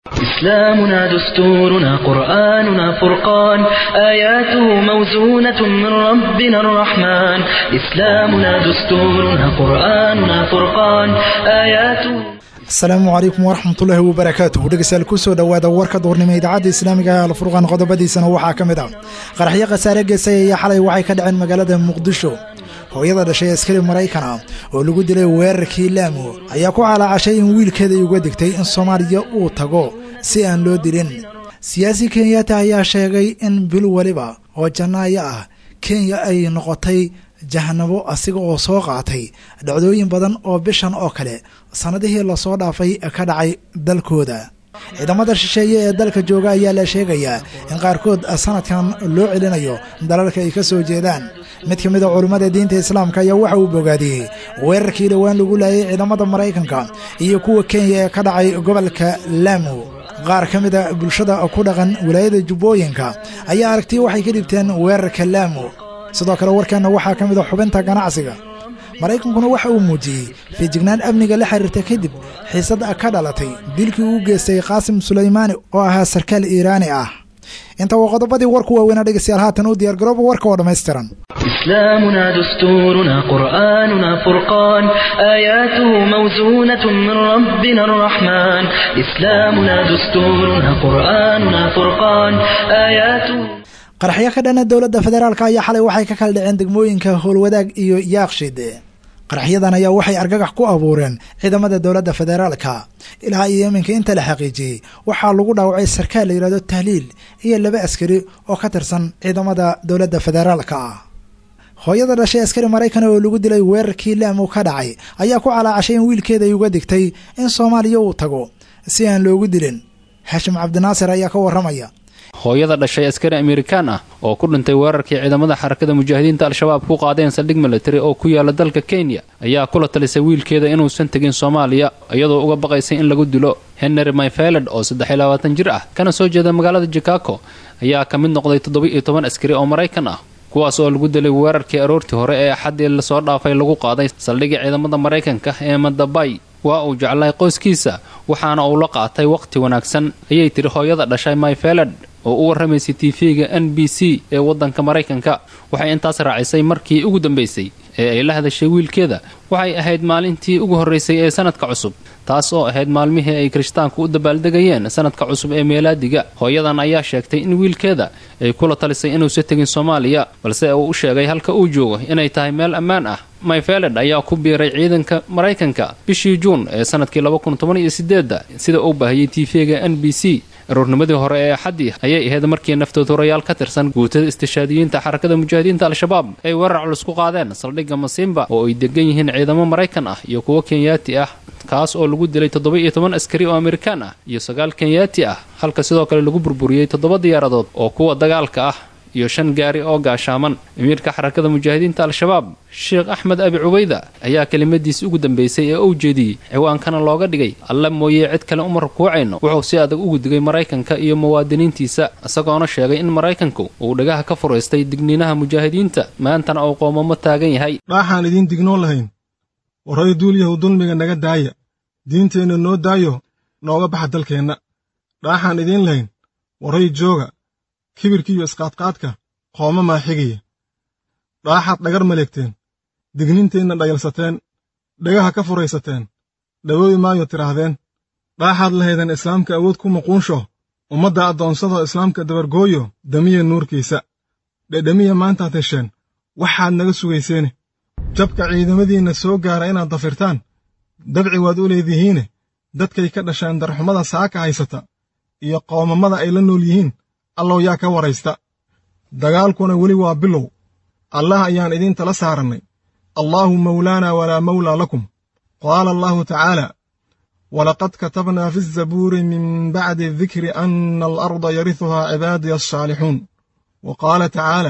إسلامنا دستورنا قرآننا فرقان آياته موزونة من ربنا الرحمن إسلامنا دستورنا قرآننا فرقان آياته asalaamu calaykum waraxmatullaahi wabarakaatuh dhegeystayaal kusoo dhowaada warka duurnimo idaacadda islaamiga ee alfurqaan qodobadiisana waxaa ka mid ah qaraxyo khasaare geysay ayaa xalay waxay ka dhaceen magaalada muqdisho hooyada dhashay askari maraykan ah oo lagu dilay weerarkii laamo ayaa ku calaacashay in wiilkeeda uga digtay in soomaaliya uu tago si aan loo dilin siyaasi kenyaata ayaa sheegay in bil weliba oo janaayo ah kenya ay noqotay jahanabo asiga oo soo qaatay dhacdooyin badan oo bishan oo kale sannadihii lasoo dhaafay ka dhacay dalkooda ciidamada shisheeye ee dalka jooga ayaa la sheegayaa in qaarkood sanadkan loo celinayo dalalka ay ka soo jeedaan mid ka mid a culummada diinta islaamka ayaa waxa uu bogaadiyey weerarkii dhowaan lagu laayay ciidamada maraykanka iyo kuwa kenya ee ka dhacay gobolka laamo qaar ka mid a bulshada ku dhaqan wilaayada jubbooyinka ayaa aragti waxay ka dhibteen weerarka laamo sidoo kale warkeenna waxaa ka mid a xubinta ganacsiga maraykankuna waxa uu muujiyey feejignaan amniga la xiriirta kadib xiisad ka dhalatay dilkii uu geystay qaasim sulaymaani oo ahaa sarkaal iiraani ah inta waa qodobadii warku waaweynaa dhegeystayaal haatan u diyaargarooba warka oo dhammaystiran إسلامنا دستورنا قرآننا فرقان آياته موزونة من ربنا الرحمن إسلامنا دستورنا قرآننا فرقان آياته qaraxyo ka dhana dowladda federaalk ayaa xalay waxay ka kala dhaceen degmooyinka howlwadaag iyo yaaqshid qaraxyadan ayaa waxay argagax ku abuureen ciidamada dowladda federaalka ilaa iyo iminka inta la xaqiijiyey waxaa lagu dhaawacay sarkaal la yidhahdo tahliil iyo laba askari oo ka tirsan ciidamada dowladda federaalka ah hooyada dhashay askari maraykan oo lagu dilay weerarkii laamo ka dhacay ayaa ku calaacashay in wiilkeeda ay uga digtay in soomaaliya uu tago si aan loogu dilin xashim cabdinaasir ayaa ka waramaya hooyada dhashay askari amerikaan ah oo ku dhintay weerarkii ciidamada xarakada mujaahidiinta al-shabaab ku qaadeen saldhig militari oo ku yaala dalka kenya ayaa kula talisay wiilkeeda inuusan tegin soomaaliya iyadoo uga baqaysay in lagu dilo henry myfeled oo saddex iyo labaatan jir ah kana soo jeeda magaalada chicago ayaa ka mid noqday toddoba-iyo toban askari oo maraykan ah kuwaas oo lagu dilay weerarkii aroortii hore ee axaddii lasoo dhaafay lagu qaaday saldhigii ciidamada maraykanka ee madabay waa uu jeclay qoyskiisa waxaana uu la qaatay wakhti wanaagsan ayay tiri hooyada dhashay myfeled oo u warramaysay tv-ga n b c ee waddanka maraykanka waxay intaas raacisay markii ugu dambaysay ee ay la hadashay wiilkeeda waxay ahayd maalintii ugu horraysay ee sanadka cusub taas oo ahayd maalmihii ay kirishtaanku u dabaaldegayeen sanadka cusub ee meelaadiga hooyadan ayaa sheegtay in wiilkeeda ay kula talisay inuusa tegin soomaaliya balse uu u sheegay halka uu joogo inay tahay meel ammaan ah myfeled ayaa ku biiray ciidanka maraykanka bishii juun ee sanadkii labakuntoban-iyo-sideedda sida uu baahiyey tv-ga n b c aroornimadii hore ee axaddii ayay ahayd markii naftood horayaal ka tirsan guutada istishaadiyiinta xarakada mujaahidiinta al-shabaab ay weerar culus ku qaadeen saldhigga masimba oo ay degan yihiin ciidamo maraykan ah iyo kuwo kenyaati ah kaas oo lagu dilay toddoba-iyo toban askari oo amerikaan ah iyo sagaal kenyaati ah halka sidoo kale lagu burburiyey toddoba diyaaradood oo kuwa dagaalka ah iyo shan gaari oo gaashaaman amiirka xarakada mujaahidiinta al-shabaab sheekh axmed abi cubayda ayaa kelimadiisi ugu dambaysay ee uu jeediyey ciwaankana looga dhigay alla mooye cid kale uma rukuucayno wuxuu si adag ugu digay maraykanka iyo muwaadiniintiisa isagoona sheegay in maraykanku uu dhagaha ka furaystay digniinaha mujaahidiinta maantana uu qoomamo taagan yahay dhaaxaan idiin dignoon lahayn warray duulyahu dulmiga naga daaya diinteenna noo daayo nooga baxa dalkeenna dhaaxaan idiin lahayn warray jooga kibirkiiyo isqaadqaadka qooma maa xigaya dhaaxaad dhagar maleegteen digninteenna dhayalsateen dhagaha ka furaysateen dhawoobi maayo tidhaahdeen dhaaxaad lahaydeen islaamka awood ku muquunsho ummadda addoonsadoo islaamka dabargooyo damiya nuurkiisa dhedhamiya maantaad hesheen waxaad naga sugayseene jabka ciidamadiinna soo gaara inaad dafirtaan dabci waad u leedihiine dadkay ka dhasheen darxumada saaka haysata iyo qoomamada ay la nool yihiin allow yaa ka waraysta dagaalkuna weli waa bilow allah ayaan idiin tala saarannay allaahu mawlaanaa walaa mawlaa lakum qaala allahu tacaala walaqad katabnaa fi azabuuri min bacdi dikri anna alarda yarihuhaa cibaadiya alsaalixuun wa qaala tacaala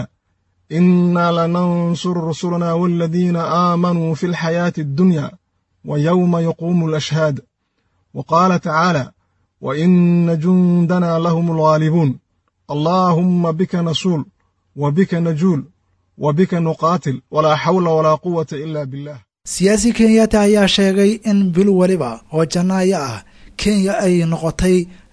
innaa lanansuru rusulanaa waaladiina aamanuu fi alxayaati addunya wa yowma yaquumu alashhaad wa qaala tacaala wa inna jundanaa lahum alghaalibuun allaahumma bika nasuul wa bika najuul wa bika nuqaatil walaa xawla walaa quwata ila billah siyaasi kenyaata ayaa sheegay in bil weliba oo janaayo ah kenya ay noqotay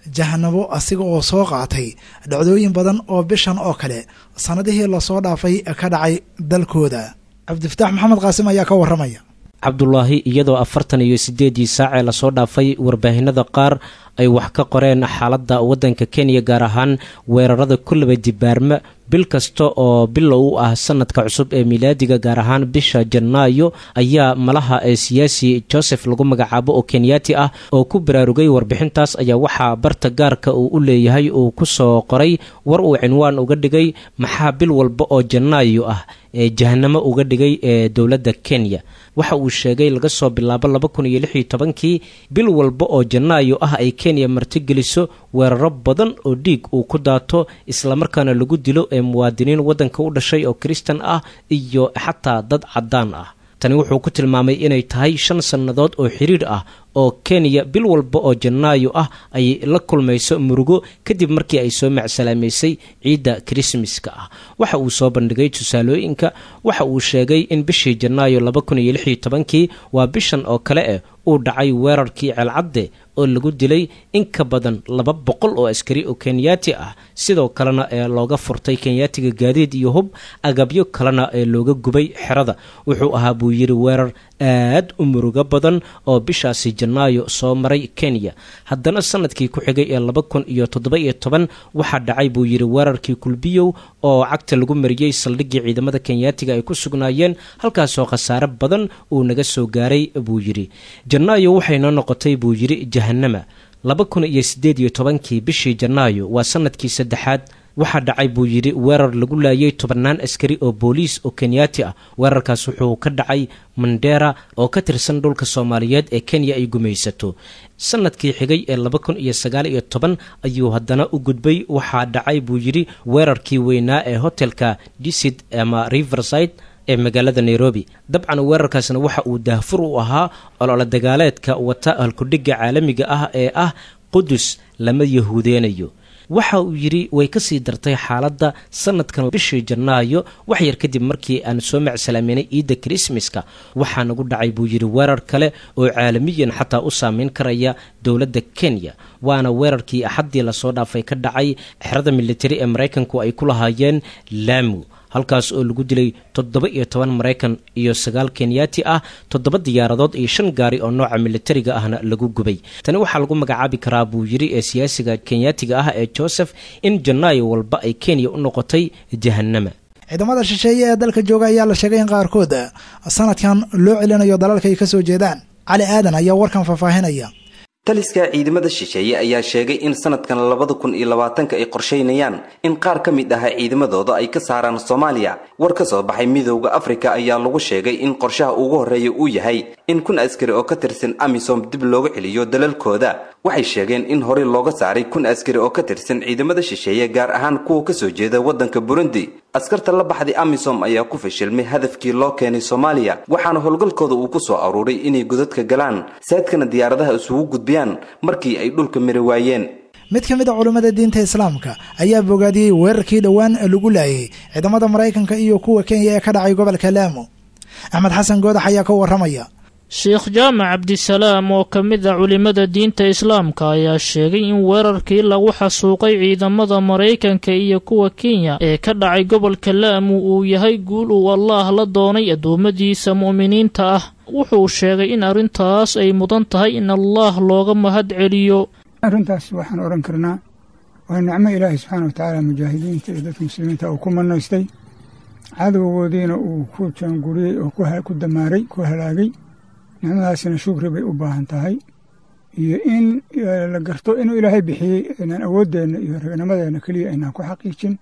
jahanabo asiga oo soo qaatay dhacdooyin badan oo bishan oo kale sannadihii lasoo dhaafay ka dhacay dalkooda cabdifataax maxamed qaasim ayaa ka warramaya cabdulaahi iyadoo afartan iyo sideedii saacee lasoo dhaafay warbaahinada qaar ay wax ka qoreen xaaladda waddanka kenya gaar ahaan weerarada kullaba dibaarma bil kasta oo bilow u ah sanadka cusub ee milaadiga gaar ahaan bisha janaayo ayaa malaha ee siyaasi joseph lagu magacaabo oo kenyaati ah oo ku baraarugay warbixintaas ayaa waxaa barta gaarka uu u leeyahay uu ku soo qoray war uu cinwaan uga dhigay maxaa bil walba oo janaayo ah ee jahanamo uga dhigay ee dowladda kenya waxa uu sheegay laga soo bilaabo laba kun iyo lix iyo tobankii bil walba oo janaayo ah ay kenya martigeliso weeraro badan oo dhiig uu ku daato islamarkaana lagu dilo ee muwaadiniin waddanka u dhashay oo kristan ah iyo xataa dad caddaan ah tani wuxuu ku tilmaamay inay tahay shan sannadood oo xiriir ah oo kenya bil walba oo janaayo ah ay la kulmayso murugo kadib markii ay soo macsalaameysay ciidda krismaska ah waxa uu soo bandhigay tusaalooyinka waxa uu sheegay in bishii janaayo laba kun iyo lix iyo tobankii waa bishan oo kale eh uu dhacay weerarkii ceelcadde oo lagu dilay in ka badan laba boqol oo askari oo kenyaati ah sidoo kalena ee looga furtay kenyaatiga gaadiid iyo hub agabyo kalena ee looga gubay xerada wuxuu ahaa buu yidhi weerar aad u murugo badan oo bishaasi janaayo soo maray kenya haddana sanadkii ku xigay ee laba kun iyo toddoba iyo toban waxaa dhacay buu yidhi weerarkii kulbiyow oo cagta lagu mariyey saldhiggii ciidamada kenyaatiga ay ku sugnaayeen halkaasoo khasaare badan uu naga soo gaaray buu yidhi janaayo waxay noo noqotay buu yidhi jahanama laba kun iyo siddeed iyo tobankii bishii janaayo waa sanadkii saddexaad waxaa dhacay buu yidhi weerar lagu laayay tobannaan askari oo booliis oo kenyaati ah weerarkaas wuxuu ka dhacay mandera oo ka tirsan dhulka soomaaliyeed ee kenya ay gumaysato sanadkii xigay ee laba kun iyo sagaal iyo toban ayuu haddana u gudbay waxaa dhacay buu yidhi weerarkii weynaa ee hotelka disid ama riverside ee magaalada nairobi dabcan weerarkaasna waxa uu daahfur u ahaa olole dagaaleedka wata halkudhigga caalamiga ah ee ah qudus lama yahuudeenayo waxa uu yidhi way ka sii dartay xaaladda sanadkan bishii janaayo wax yar kadib markii aan soo macsalaaminay ciidda krismaska waxaa nagu dhacay buu yidhi weerar kale oo caalamiyan xataa u saameyn karaya dowladda kenya waana weerarkii axaddii lasoo dhaafay ka dhacay xerada militari ee maraykanku ay ku lahaayeen laamu halkaas oo lagu dilay toddoba iyo toban maraykan iyo sagaal kenyaati ah toddoba diyaaradood iyo shan gaari oo nooca militariga ahna lagu gubay tani waxaa lagu magacaabi karaa buu yidhi ee siyaasiga kenyaatiga ah ee joseph in janaayo walba ay kenya u noqotay jahanama ciidamada shisheeye ee dalka jooga ayaa la sheegay in qaarkood sanadkan loo celinayo dalalka ay ka soo jeedaan cali aadan ayaa warkan faahfaahinaya taliska ciidamada shisheeye ayaa sheegay in sanadkan labada kun iyo labaatanka ay qorshaynayaan in qaar ka mid ah ciidamadooda ay ka saaraan soomaaliya war ka soo baxay midowda afrika ayaa lagu sheegay in qorshaha ugu horreeya uu yahay in kun askari oo ka tirsan amisom dib looga celiyo dalalkooda waxay sheegeen in horey looga saaray kun askari oo ka tirsan ciidamada shisheeye gaar ahaan kuwa kasoo jeeda waddanka burundi askarta la baxday amisom ayaa ku fashilmay hadafkii loo keenay soomaaliya waxaana howlgalkooda uu ku soo aruuray inay godadka galaan saadkana diyaaradaha isugu gudbiyaan markii ay dhulka mari waayeen mid ka mid a culammada diinta islaamka ayaa bogaadiyey weerarkii dhowaan lagu laayay ciidamada maraykanka iyo kuwa kenya ee ka dhacay gobolka laamo axmed xasan goodax ayaa ka warramaya sheekh jaamac cabdisalaam oo ka mid a culimmada diinta islaamka ayaa sheegay in weerarkii lagu xasuuqay ciidamada maraykanka iyo kuwa kenya ee ka dhacay gobolka laamu uu yahay guul uu allaah la doonay addoommadiisa mu'miniinta ah wuxuu sheegay in arrintaas ay mudan tahay in allaah looga mahad celiyo arrintaas waxaan odhan karnaa waa nicmo ilaahay subxaana wa tacaala mujaahidiinta iyo dadka muslimiinta uu ku manaystay cadowgoodiina uu ku jaanguriyey oo ku damaaray ku halaagay nicmadaasina shukri bay u baahan tahay iyo in la garto inuu ilaahay bixiyey inaan awooddeenna iyo ragnimadeenna keliya aynaan ku xaqiijin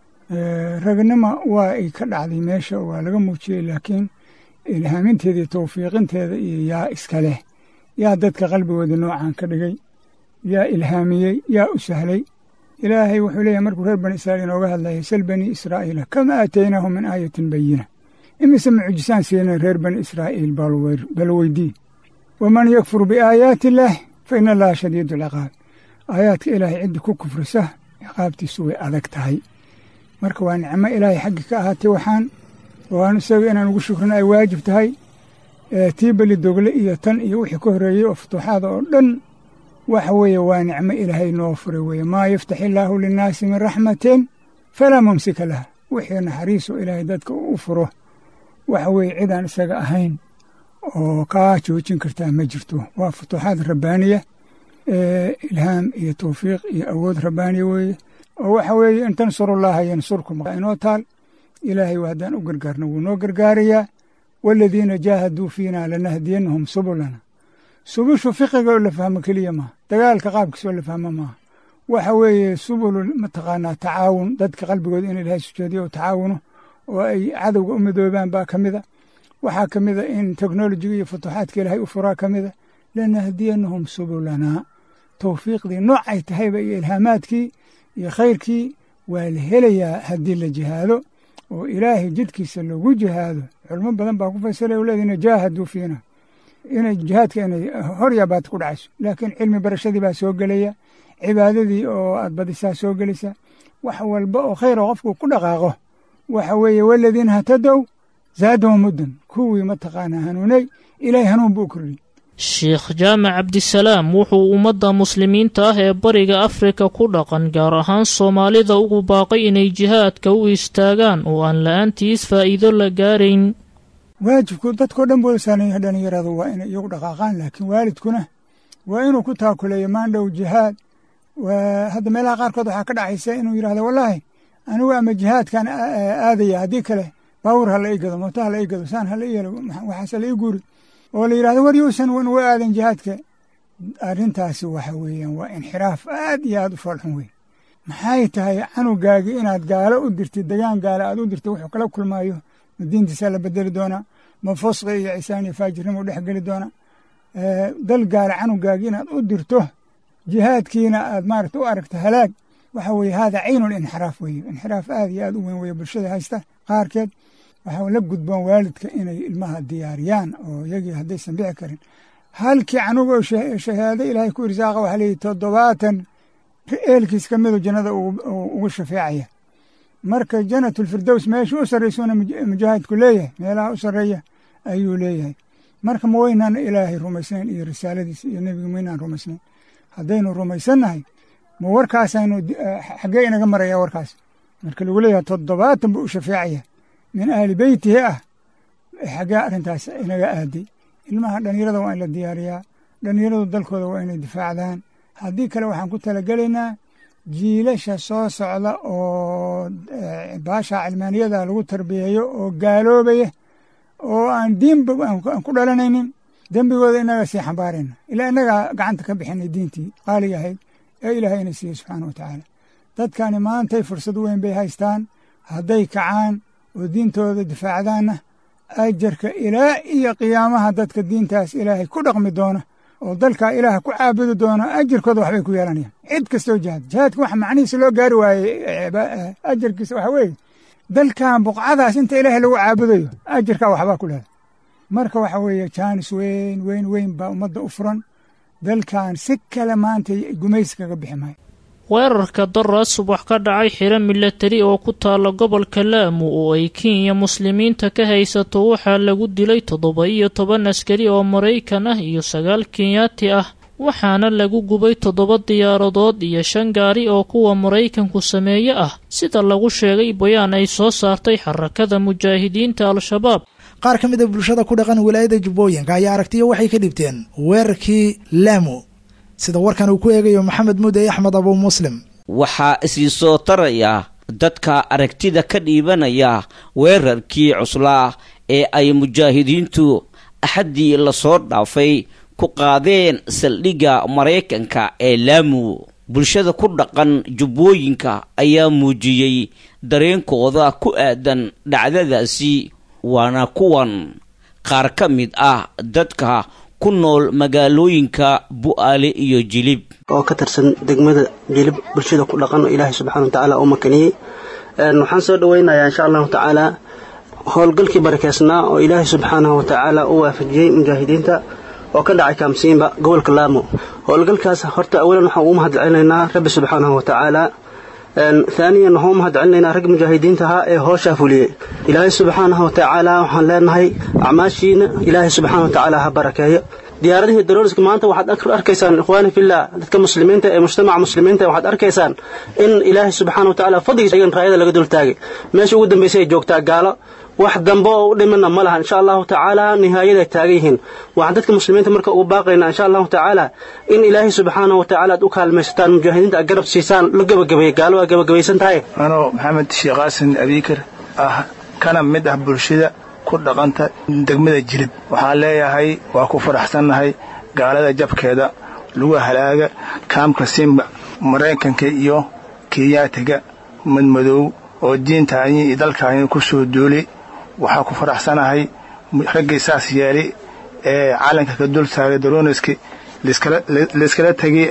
ragnima waa ay ka dhacday meesha waa laga muujiyey laakiin ilhaaminteeda iyo tawfiiqinteeda iyo yaa iska leh yaa dadka qalbigooda noocan ka dhigay yaa ilhaamiyey yaa u sahlay ilaahay wuxuu leeyahay markuu reer bani israa'iil inooga hadlayay sal bani israa'iila kama aataynaahum min aayatin bayina imise mucjisaan siinay reer bani israa'iil bal weydii waman yakfur biaayaati illaah fa ina allaha shadiidu alciqaab aayaadka ilaahay ciddi ku kufrisa ciqaabtiisu way adag tahay marka waa nicmo ilaahay xaggi ka ahaatay waxaan waan isaga inaan ugu shukrina ay waajib tahay tii beli dogle iyo tan iyo wixii ka horreeyey oo futuuxaada oo dhan waxa weeye waa nicmo ilaahay noo furay weeye maa yaftax illaahu linnaasi min raxmatin falaa mumsika laha wixii naxariisu ilaahay dadka u furo waxa weeye cidaan isaga ahayn oo kaa joojin kartaa ma jirto waa futuuxaad rabbaaniya ilhaam iyo tawfiiq iyo awood rabbaaniya weeye oo waxa weeye in tansurullaaha yansurkum inoo taal ilaahay haddaan u gargaarno wuu noo gargaarayaa waaladiina jaahaduu fiina lanahdiyannahum subulana subushu fiqiga oo la fahmo keliya maaha dagaalka qaabkiisa oo la fahmo maaha waxa weeye subulu mataqaanaa tacaawun dadka qalbigooda in ilaahay sujeediyo oo tacaawuno oo ay cadowga u midoobaan baa ka mida waxaa ka mida in teknolojiga iyo futuuxaadka ilaahay u furaa ka mida lanahdiyannahum subulanaa tawfiiqdii noocay tahayba iyo ilhaamaadkii iyo khayrkii waa la helayaa haddii la jihaado oo ilaahay jidkiisa lagu jihaado culmo badan baa ku fasiraya waladiina jaahaduu fiina inay jihaadka inay hor yaabaata ku dhacayso laakiin cilmi barashadii baa soo gelaya cibaadadii oo aad badisaa soo gelaysa wax walba oo khayra qofku ku dhaqaaqo waxa weeye waladiina hatadow zaadahum muddan kuwii mataqaanaa hanuunay ilaahay hanuun buu u kordhiyey sheekh jaamac cabdisalaam wuxuu ummadda muslimiinta ah ee bariga afrika ku dhaqan gaar ahaan soomaalida ugu baaqay inay jihaadka u istaagaan oo aan la-aantiis faa'iido la gaarayn waajibku dadkao dhan buu saanaya dhalinyaradu waa inay iyagu dhaqaaqaan laakiin waalidkuna waa inuu ku taakuleeyo maandhow jihaad hadda meelaha qaarkood waxaa ka dhacaysa inuu yidhahdo wallaahi anigu ama jihaadkan aadaya haddii kale baawur ha la ii gado mooto ha la ii gado saan ha la ii yelo waxaase la ii guuri oo la yidhahdo war yuusan uga aadan jihaadka arrintaasi waxa weeyaan waa inxiraaf aad iyo aad u foolxun weyn maxay tahay canugaagii inaad gaalo u dirtid degaan gaale aad u dirtid wuxuu kala kulmaayo ma diintiisaa la bedeli doonaa ma fusqi iyo cisaan iyo faajirnimo dhex geli doonaa dal gaale canugaagii inaad u dirto jihaadkiina aad maaragta u aragto halaag waxa weeye haada caynul inxiraaf weeye inxiraaf aad iyo aad u weyn weeye bulshada haysta qaarkeed waxaa la gudboon waalidka inay ilmaha diyaariyaan oo iyagii haddaysan bixi karin halkii canuga oo shahaado ilaahay ku irsaaqa waxaa leeyihi toddobaatan eelkiis ka midu jannada ugu shafeecaya marka janatulfirdows meesha u sarraysuna mujaahidku leeyahay meelaha u sarreeya ayuu leeyahay marka ma weynaan ilaahay rumaysnayn iyo risaaladiisa iyo nebiga maynaan rumaysnayn haddaynu rumaysannahay ma warkaasaynu xaggee inaga maraya warkaas marka lagu leeyahay toddobaatan buu u shafeecaya min ahli beytihi ah xaggee arrintaas inaga aaday ilmaha dhallinyarada waa in la diyaariyaa dhallinyaradu dalkooda waa inay difaacdaan haddii kale waxaan ku talagelaynaa jiilasha soo socda oo baasha cilmaaniyada lagu tarbiyeeyo oo gaaloobaya oo aan diinba aan ku dhalanaynin dembigooda inaga sii xambaarayna ilaa inagaa gacanta ka bixinay diintii qaaliga ahayd ee ilaahay ina siiyey subxaana wa tacaala dadkani maantay fursad weyn bay haystaan hadday kacaan oo diintooda difaacdaanna ajarka ilaa iyo qiyaamaha dadka diintaas ilaahay ku dhaqmi doona oo dalkaa ilaah ku caabudi doona ajirkooda waxbay ku yeelanayaan cid kastoo jihaad jihaadka waxa macnihiisa loo gaari waayey ajarkiisa waxa weeye dalkan buqcadaas inta ilaahay lagu caabudayo ajirkaa waxbaa ku leedahay marka waxa weeye jaanis weyn weyn weyn baa ummadda u furan dalkan si kale maanta gumaysi kaga bixi maayo weerarka daraa subax ka dhacay xiro milatari oo ku taala gobolka laamu oo ay kenya muslimiinta ka haysato waxaa lagu dilay toddoba iyo toban askari oo maraykan ah iyo sagaal kenyaati ah waxaana lagu gubay toddoba diyaaradood iyo shan gaari oo kuwa maraykanku sameeye ah sida lagu sheegay bayaan ay soo saartay xarakada mujaahidiinta al-shabaab qaar ka mid a bulshada ku dhaqan wilaayada jubbooyinka ayaa aragtiyo waxay ka dhibteen weerarkii laamu sida warkan uu ku eegayo maxamed mudey axmed abuu muslim waxaa isii soo taraya dadka aragtida ka dhiibanaya weerarkii cuslaa ee ay mujaahidiintu axaddii lasoo dhaafay ku qaadeen saldhigga maraykanka ee laamu bulshada ku dhaqan jubbooyinka ayaa muujiyey dareenkooda ku aadan dhacdadaasi waana kuwan qaar ka mid ah dadka ku nool magaalooyinka bu'aale iyo jilib oo ka tirsan degmada jilib bulshada ku dhaqan oo ilaahay subxana wa tacaala u makaniyey waxaan soo dhoweynayaa insha allahu tacaala howlgalkii barakeysnaa oo ilaahay subxaanahu wa tacaala u waafajiyey mujaahidiinta oo ka dhacay kaamsiinba gobolka laamo howlgalkaas horta awalan waxaan ugu mahad celinaynaa rabbi subxaanahu wa tacaala haaniyan waxaan u mahad celinaynaa rag mujaahidiinta ahaa ee hooshaa fuliyey ilaahay subxaanahu wa tacaala waxaan leenahay acmaashiina ilaahay subxaana wa tacaala ha barakeeyo diyaaradihii darooriska maanta waxaad arkaysaan ikhwaani fillah dadka muslimiinta ee mujtamaca muslimiinta waxaad arkaysaan in ilaahay subxaana wa tacaala fadligiisa ayagan raayada laga dul taagay meesha ugu dambaysay ay joogtaa gaalo wax dambe oo u dhimana ma laha insha allahu tacaala nihaayada ay taagan yihiin waxaan dadka muslimiinta marka ugu baaqaynaa insha allahu tacaala in ilaahay subxaana wa tacaala aad u kaalmaysataan mujaahidiinta aad garab siisaan la gabagabeeyey gaalo waa gabagabaysan tahay anoo maxamed sheekh qaasin abiikar ah kana mid ah bulshada ku dhaqanta degmada jilib waxaan leeyahay waa ku faraxsannahay gaalada jabkeeda lagu halaaga kaamka simba maraykanka iyo kenyaatiga madmadoow oo diintaani iyo dalkaani ku soo duulay waxaa ku faraxsanahay raggii saas yeelay ee calanka ka dul taagay daroniski layskala tegay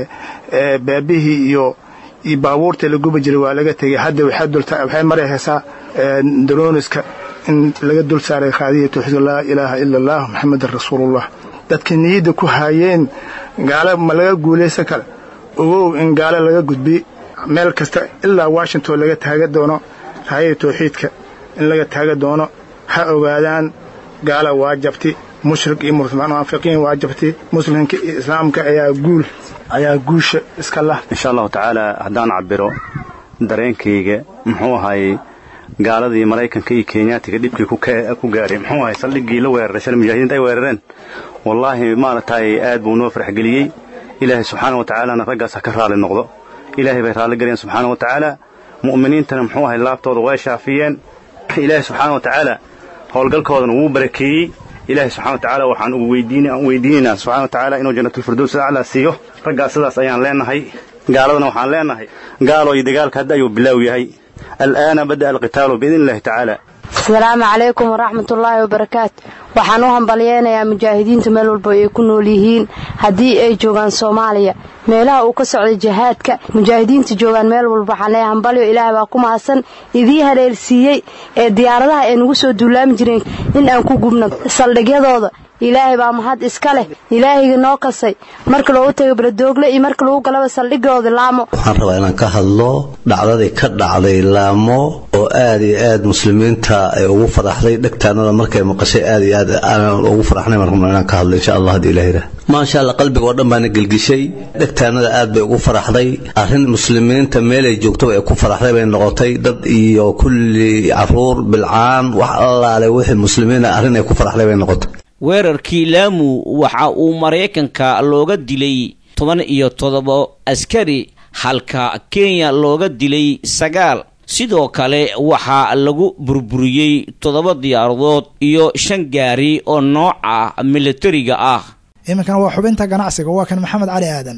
baabihii iyo iyo baabuurta la gubi jiray waa laga tegay hadda waxay marayhaysaa daroniska in laga dul saaray qaadiya tawxiid laa ilaaha ila allah maxamedan rasuulullah dadkii niyadda ku haayeen gaalo ma laga guulaysan kara ogow in gaalo laga gudbiy meel kasta ilaa washington laga taaga doono raayada tawxiidka in laga taaga doono ha ogaadaan gaala waa jabti mushrik iyo munaafiqiin waa jabti muslimka iyo islaamka ayaa guul ayaa guusha iska lah insha allahu tacaala haddaan cabiro dareenkayga muxuu ahaayey gaaladii maraykanka iyo kenyaatiga dhibkii ku gaaray muxuu ahay saldhiggii la weeraray shalay mujaahidiinta ay weerareen wallaahi maaragtay aad buu noo farxgeliyey ilaahay subxaana wa tacaalana raggaas ha ka raali noqdo ilaahay bay raalli galayeen subxaana wa tacaala mu'miniintana muxuu ahay laabtooda way shaafiyeen ilaahay subxaana wa tacaala howlgalkoodana wuu barakeeyey ilaahay subxana wa tacaala waxaan ugu weydiinaynaa subxana wa tacaala inuu jannatulfirdows aclaa siiyo raggaas sidaas ayaan leenahay gaaladana waxaan leenahay gaaloo iyo dagaalka hadda ayuu bilaaw yahay al'aana bada'a alqitaalu biidni illahi tacaala asalaamu calaykum waraxmatullaahi wabarakaatu waxaan u hambalyeynayaa mujaahidiinta meel walba ay ku nool yihiin haddii ay joogaan soomaaliya meelaha uu ka socday jihaadka mujaahidiinta joogaan meel walba waxaan leeyahay hambalyo ilaah baa ku mahadsan idii haleelsiiyey ee diyaaradaha ay nagu soo duulaami jireen in aan ku gubno saldhigyadooda ilaahay baa mahad iska leh ilaahayga noo kasay marka loogu tago baladoogle iyo marka lagu galaba saldhigooda laamo waxaan rabaa inaan ka hadlo dhacdadii ka dhacday laamo oo aad iyo aad muslimiinta ay ugu faraxday dhegtaanada markay maqashay aad iyo aad aanan ugu faraxnay marka inaan ka hadlo insha allah haddii ilaah yidhaah maasha allah qalbiga oo dhan baana gelgishay dhegtaanada aad bay ugu faraxday arrin muslimiinta meelay joogtaba ay ku faraxday bay noqotay dad iyo kulli caruur bilcaan wax allaale wixii muslimiina arrin ay ku faraxday bay noqotay weerarkii laamu waxa uu maraykanka looga dilay toban iyo toddoba askari halka kenya looga dilay sagaal sidoo kale waxaa lagu burburiyey toddoba diyaaradood iyo shan gaari oo nooca militariga ah iminkana waa xubinta ganacsiga waa kan maxamed cali aadan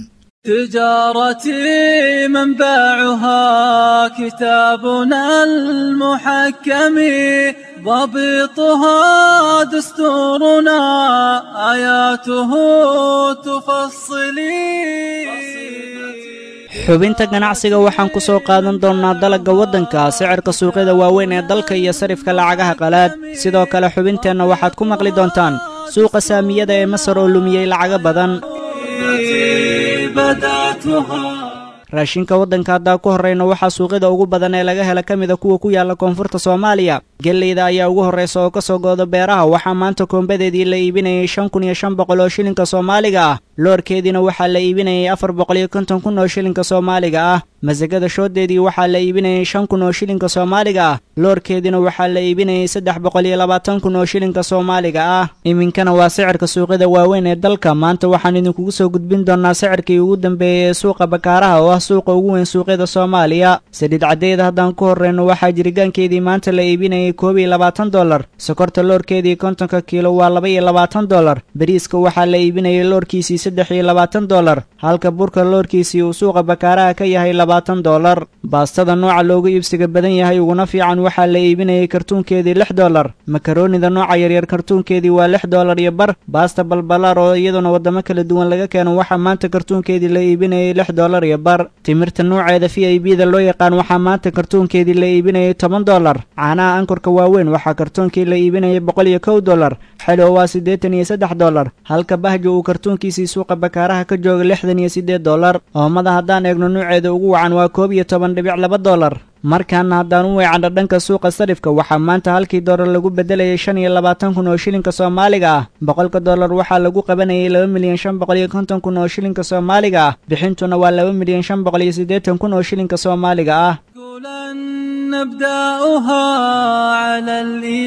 تجارتي منبعها كتابنا المحكم ضبطها دستورنا آياته تفصلي xubinta ganacsiga waxaan ku soo qaadan doonnaa dalagga waddanka sicirka suuqyada waaweyn ee dalka iyo sarifka lacagaha qalaad sidoo kale xubinteenna waxaad ku maqli doontaan suuqa saamiyada ee masar oo lumiyey lacago badan raashinka waddanka haddaa ku horrayna waxaa suuqyada ugu badan ee laga hela ka mida kuwa ku yaalla koonfurta soomaaliya gelleyda ayaa ugu horraysa oo ka soo gooda beeraha waxaa maanta koombadeedii la iibinayay shan kun iyo shan boqol oo shilinka soomaaliga ah loorkeediina waxaa la iibinayay afar boqol iyo konton kun oo shilinka soomaaliga ah masagada shooddeedii waxaa la iibinayay shan kun oo shilinka soomaaliga ah loorkeediina waxaa la iibinayay saddex boqol iyo labaatan kun oo shilinka soomaaliga ah iminkana waa sicirka suuqyada waaweyn ee dalka maanta waxaan idinkugu soo gudbin doonnaa sicirkii ugu dambeeyey ee suuqa bakaaraha oo ah suuqa ugu weyn suuqyada soomaaliya saliid caddeeda haddaan ku horreyno waxaa jirigaankeedii maanta la iibinayay koob iyo labaatan dollar sokorta loorkeedii kontonka kiilo waa laba iyo labaatan dollar bariiska waxaa la iibinayay loorkiisii saddex iyo labaatan dollar halka burka loorkiisii uu suuqa bakaaraha ka yahay labaatan dollar baastada nooca loogu iibsiga badan yahay uguna fiican waxaa la iibinayay kartuunkeedii lix dollar makaroonida nooca yaryar kartuunkeedii waa lix dollar iyo bar baasta balbalaar oo iyaduna waddamo kala duwan laga keeno waxaa maanta kartuunkeedii la iibinayay lix dollar iyo bar timirta nooceeda v i b da loo yaqaan waxaa maanta kartuunkeedii la iibinayay toban dollar caanaha ankorka waaweyn waxaa kartuunkii la iibinayay boqol iyo kow dollar xelo waa siddeetan iyo saddex dollar halka bahjo uu kartuunkiisii suuqa bakaaraha ka jooga lixdan iyo siddeed dollar oomada haddaan eegno nuuceeda ugu wacan waa koob iyo toban dhibic laba dollar markaana haddaan u weecano dhanka suuqa sarifka waxaa maanta halkii doolar lagu bedelayay shan iyo labaatan kun oo shilinka soomaaliga ah boqolka doolar waxaa lagu qabanayay laba milyan shan boqol iyo konton kun oo shilinka soomaaliga ah bixintuna waa laba milyan shan boqol iyo siddeetan kun oo shilinka soomaaliga ah نبدأها على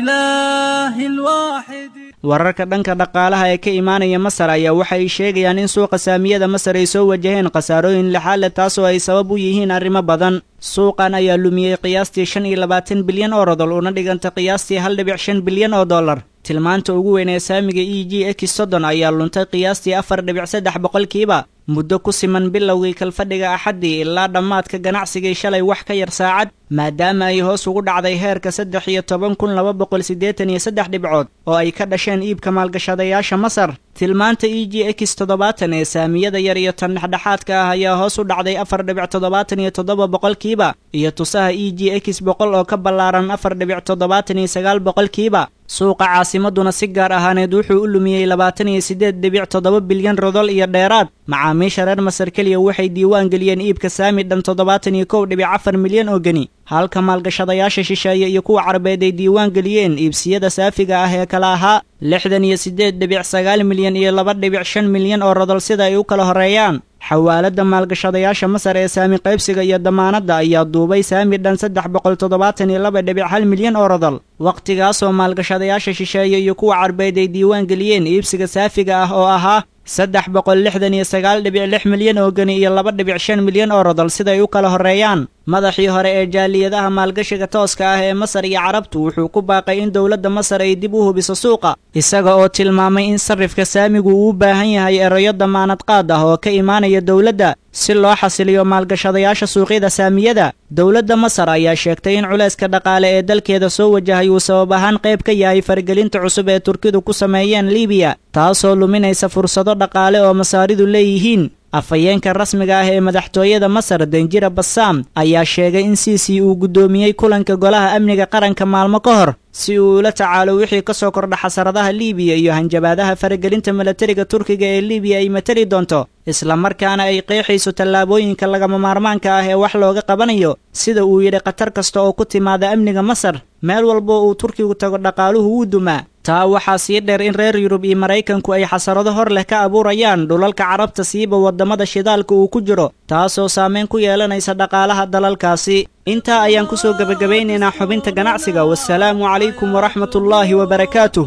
الإله الواحد wararka dhanka dhaqaalaha ee ka imaanaya masar ayaa waxa ay sheegayaan in suuqa saamiyada masar ay soo wajaheen khasaarooyin lixaale taasoo ay sabab u yihiin arrimo badan suuqan ayaa lumiyey qiyaastii shan iyo labaatan bilyan oo rodol una dhiganta qiyaastii hal dhibic shan bilyan oo dollar tilmaanta ugu weyn ee saamiga e g x soddon ayaa luntay qiyaastii afar dhibic saddex boqolkiiba muddo ku siman bilowgii kalfadhiga axaddii ilaa dhammaadka ganacsigii shalay wax ka yar saacad maadaama ay hoos ugu dhacday heerka saddex iyo toban kun laba boqol siddeetan iyo saddex dhibcood oo ay ka dhasheen iibka maalgashadayaasha masar tilmaanta e g x toddobaatan ee saamiyada yar iyo tan dhexdhexaadka ah ayaa hoos u dhacday afar dhibic toddobaatan iyo toddoba boqolkiiba iyo tusaha e g x boqol oo ka ballaaran afar dhibic toddobaatan iyo sagaal boqolkiiba suuqa caasimaduna si gaar ahaaneed wuxuu u lumiyey labaatan iyo siddeed dhibic toddoba bilyan rodol iyo dheeraad macaamiisha reer masar keliya waxay diiwaan geliyeen iibka saami dhan toddobaatan iyo kow dhibic afar milyan oo geni halka maalgashadayaasha shisheeye iyo kuwa carabeed ay diiwaan geliyeen iibsiyada saafiga ah ee kala ahaa lixdan iyo siddeed dhibic sagaal milyan iyo laba dhibic shan milyan oo rodol sida ay u kala horreeyaan xawaaladda maalgashadayaasha masar ee saami qaybsiga iyo damaanadda ayaa duubay saami dhan saddex boqol toddobaatan iyo laba dhibic hal milyan oo rodol wakhtigaasoo maalgashadayaasha shisheeye iyo kuwa carbeed ay diiwaan geliyeen iibsiga saafiga ah oo ahaa saddex boqol lixdan iyo sagaal dhibic lix milyan oo geni iyo laba dhibic shan milyan oo rodol siday u kala horreeyaan madaxii hore ee jaaliyadaha maalgashiga tooska ah ee masar iyo carabtu wuxuu ku baaqay in dowladda masar ay dib u hubiso suuqa isaga oo tilmaamay in sarrifka saamigu uu u baahan yahay erayo damaanad qaad ah oo ka imaanaya dowladda si loo xasiliyo maalgashadayaasha suuqyada saamiyada dowladda masar ayaa sheegtay in culayska dhaqaale ee dalkeeda soo wajahay uu sabab ahaan qayb ka yahay faragelinta cusub ee turkidu ku sameeyeen libiya taasoo luminaysa fursado dhaqaale oo masaaridu leeyihiin afhayeenka rasmiga ah ee madaxtooyada masar danjira basaam ayaa sheegay in siisi uu guddoomiyey kulanka golaha amniga qaranka maalmo ka hor si uu ula tacaalo wixii ka soo kordha xasaradaha liibiya iyo hanjabaadaha faragelinta milatariga turkiga ee libiya ay matali doonto islamarkaana ay qeexayso tallaabooyinka lagama maarmaanka ah ee wax looga qabanayo sida uu yidhi khatar kasta oo ku timaada amniga masar meel walbo uu turkigu tago dhaqaaluhu wuu dumaa taa waxaa sii dheer in reer yurub iyo maraykanku ay xasarado hor leh ka abuurayaan dhulalka carabta siiba waddamada shidaalka uu ku jiro taasoo saameyn ku yeelanaysa dhaqaalaha dalalkaasi intaa ayaan ku soo gebagabaynaynaa xubinta ganacsiga wasalaamu calaykum waraxmatullaahi wabarakaatuh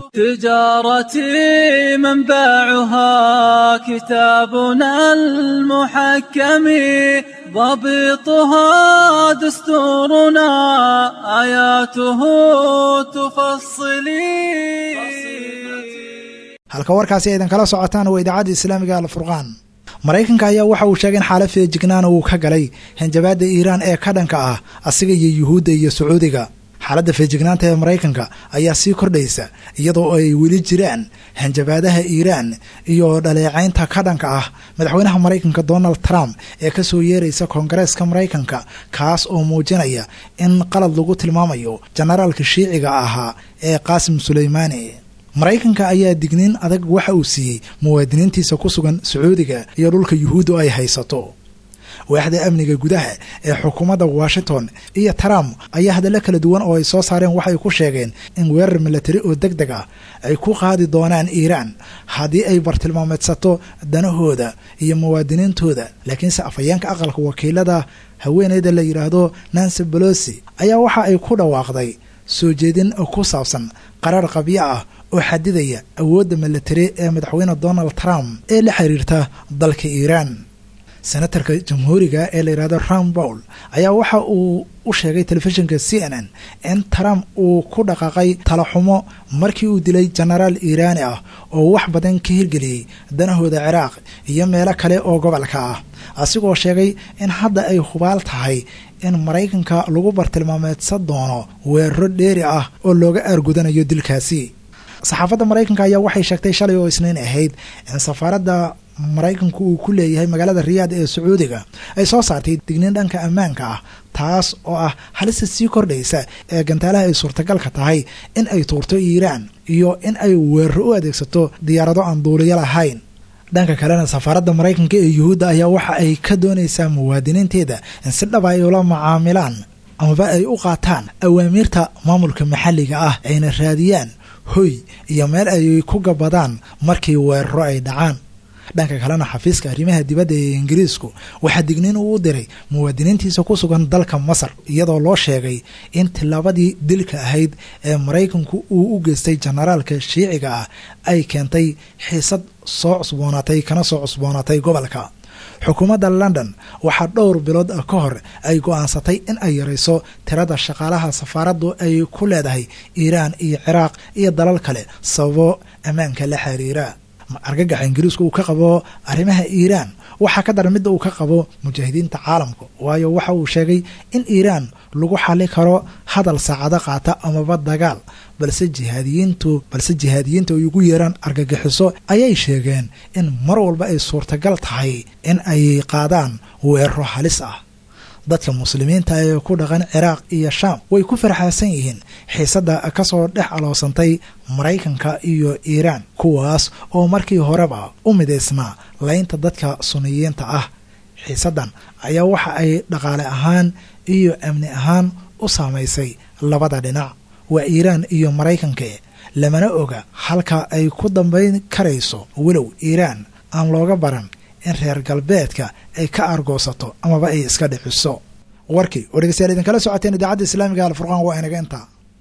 تجارتي منبعها كتابنا المحكم ضبطها دستورنا آياته تفصلي halka warkaasi aydan kala socotaan waa idaacadda islaamiga alfurqaan maraykanka ayaa waxa uu sheegay in xaalad feejignaana uu ka galay hanjabaadda iiraan ee ka dhanka ah asiga iyo yuhuudda iyo sacuudiga xaaladda feejignaanta ee maraykanka ayaa sii kordhaysa iyadoo ay weli jiraan hanjabaadaha iiraan iyo dhaleecaynta ka dhanka ah madaxweynaha maraykanka donald trump ee ka soo yeeraysa koongareeska maraykanka kaas oo muujinaya in qalad lagu tilmaamayo jenaraalka shiiciga ahaa ee qaasim suleymaani maraykanka ayaa digniin adag waxa uu siiyey muwaadiniintiisa ku sugan sacuudiga iyo dhulka yuhuuddu ay haysato waaxda amniga gudaha ee xukuumadda washington iyo trump ayaa hadallo kala duwan oo ay soo saareen waxay ku sheegeen in weerar milatari oo deg deg ah ay ku qaadi doonaan iiraan haddii ay bartilmaameedsato danahooda iyo muwaadiniintooda laakiinse afhayeenka aqalka wakiilada haweeneyda la yidhaahdo nancy bolosi ayaa waxa ay ku dhawaaqday soo jeedin ku saabsan qaraar qabyo ah oo xadidaya awoodda milatari ee madaxweyne donald trump ee la xiriirta dalka iiraan senatarka jamhuuriga ee la yidhahdo ram bowl ayaa waxa uu u sheegay telefishinka c n n in trump uu ku dhaqaaqay talaxumo markii uu dilay jenaraal iiraani ah oo wax badan ka hirgeliyey danahooda ciraaq iyo meelo kale oo gobolka ah asigoo sheegay in hadda ay hubaal tahay in maraykanka lagu bartilmaameedsan doono weeraro dheeri ah oo looga aargudanayo dilkaasi saxaafadda maraykanka ayaa waxay sheegtay shalay oo isniin ahayd in safaaradda maraykanku uu ku leeyahay magaalada riyaad ee sacuudiga ay soo saartay digniin dhanka ammaanka ah taas oo ah halista sii kordhaysa ee gantaalaha ay suurtagalka tahay in ay tuurto iiraan iyo in ay weeraro u adeegsato diyaarado aan duuliyo lahayn dhanka kalena safaaradda maraykanka ee yuhuudda ayaa waxa ay ka doonaysaa muwaadiniinteeda in si dhaba ay ula macaamilaan amaba ay u qaataan awaamiirta maamulka maxalliga ah ayna raadiyaan hoy iyo meel ay ku gabadaan markii weeraro ay dhacaan dhanka kalena xafiiska arrimaha dibadda ee ingiriisku waxaa digniin uu u diray muwaadiniintiisa ku sugan dalka masar iyadoo loo sheegay in tillaabadii dilka ahayd ee maraykanku uu u geystay jenaraalka shiiciga ah ay keentay xiisad soo cusboonaatay kana soo cusboonaatay gobolka xukuumadda london waxaa dhowr bilood ka hor ay go-aansatay in ay yarayso tirada shaqaalaha safaaraddu ay ku leedahay iiraan iyo ciraaq iyo dalal kale sababo ammaanka la xiriira argagaxa ingiriisku uu ka qabo arrimaha iiraan waxaa ka daran midda uu ka qabo mujaahidiinta caalamka waayo waxa uu sheegay in iiraan lagu xali karo hadal saacado qaata amaba dagaal balse jihaadiyiintu balse jihaadiyiinta ay ugu yeeraan argagixiso ayay sheegeen in mar walba ay suurtagal tahay in ay qaadaan weeraro halis ah dadka muslimiinta ee ku dhaqan ciraaq iyo shaam way ku farxaasan yihiin xiisadda kasoo dhex aloosantay maraykanka iyo iiraan kuwaas oo markii horeba u midaysnaa laynta dadka suniyiinta ah xiisaddan ayaa waxa ay dhaqaale ahaan iyo amni ahaan u saamaysay labada dhinac waa iiraan iyo maraykanka lamana oga halka ay ku dambayn karayso walow iiraan aan looga baran in reer galbeedka ay ka argoosato amaba ay iska dhiciso warkii oo dhegeystayaal idinkala socoteen idaacadda islaamiga alfurqaan waa inaga intaa